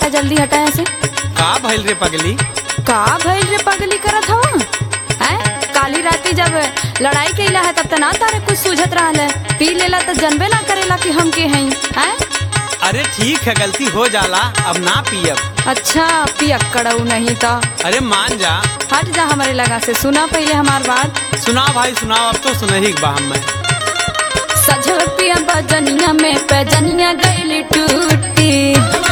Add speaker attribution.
Speaker 1: हटा जल्दी हटा ऐसे
Speaker 2: का भइल रे पगली
Speaker 1: का भइल रे पगली करत हवा हैं काली राती जब लड़ाई कैला है तब त ना तारे कुछ सूझत रहल है पी लेला त जनबे ना करेला कि हम के हई हैं
Speaker 2: अरे ठीक है गलती हो जाला अब ना पियब
Speaker 1: अच्छा पियक्कड़ऊ नहीं तो
Speaker 2: अरे मान जा
Speaker 1: हट जा हमारे लगा से सुना पहले हमार बात
Speaker 2: सुनाओ भाई सुनाओ अब तो सुनही बा हम मैं
Speaker 1: सजल पिया बजनिया में पैजनिया गईली टूटी